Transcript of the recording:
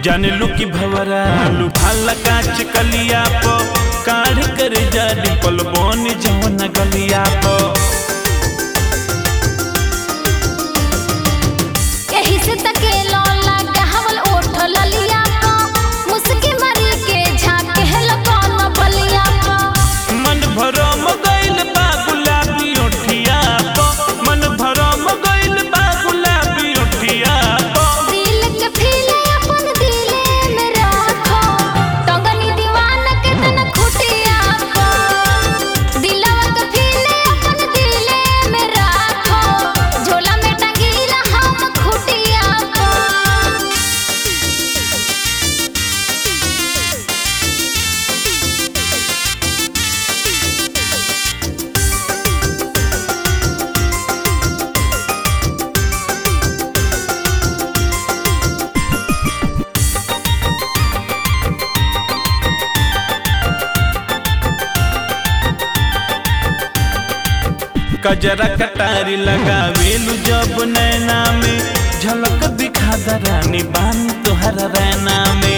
जाने लू की भवरा लुभाला काच कलिया प काढ़ कर जा डिपल बन जवन गलिया प एही से तकेलो लगावल ओठ ललिया प मुस्की मारी के झाके लगन बलिया प मन भरम गइल बा गुलाबी ओठिया प मन भरम गइल बा गुलाबी ओठिया प दिल के फीले अपन दिले में रखो टंगनी दीवाना के तन खुटिया प दिलवा के फीले अपन दिले में रखो झोला में टंगीला हम खुटिया प कजरा कटारी लगावेलू जब नैना में झलक दिखा दरानी बान तोहरा रैना में